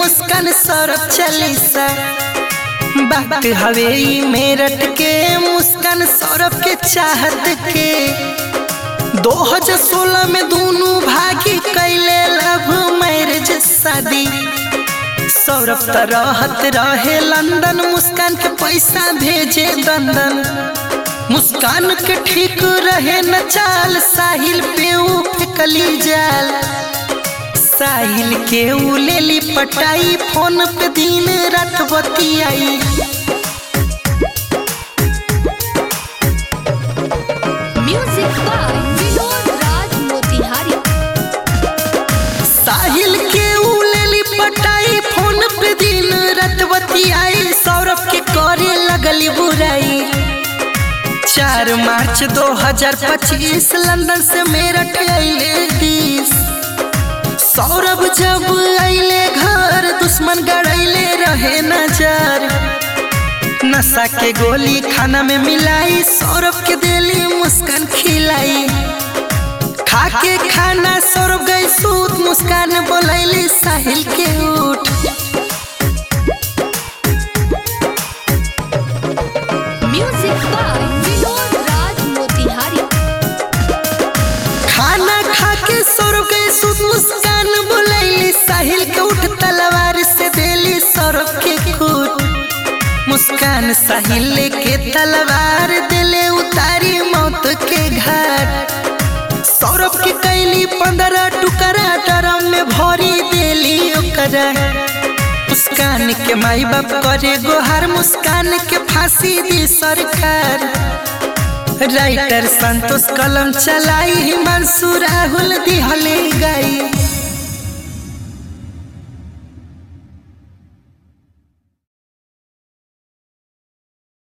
मुस्कान सौरभ चालीसा बात हवे ई मेरठ के मुस्कान सौरभ के चाहत के 2016 में दोनों भागी कैले लव मैरिज शादी सौरभ त रहत रहे लंदन मुस्कान के पैसा भेजे दंदन मुस्कान के ठीक रहे न चाल साहिल पे ऊ फेकली जाल साहिल के ऊ लेली पटाई फोन पे दिन रात बतियाई Music by Vinod Raj Motihari. साहिल के ऊ लेली पटाई फोन पे दिन रात बतियाई सौरभ के करे लगली बुराई चार मार्च 2025 लंदन से मेरठ अइले दिस सौरभ जब अइले घर दुश्मन गड़ैले रहे नजर नशा के गोली खाना में मिलाई सौरभ के दिली मुस्कान खिलाई खा के खाना सौरभ गई सूत मुस्कान बोलैली साहिल के उठ Music by Vinod Raj Motihari. खाना खा के सौरभ गई सूत मुस्कान बोलैली साहिल के उठ तलवार से देली सौरभ के खूट मुस्कान साहिल के तलवार दिले उतारी मौत के घाट सौरभ के कैली पंद्रह टुकड़ा ड्रम में भरी देली ओकरा मुस्कान के माई बाप करे गोहर मुस्कान के फांसी दी सरकार राइटर संतोष कलम चलाई हिमांशु राहुल दिहले गई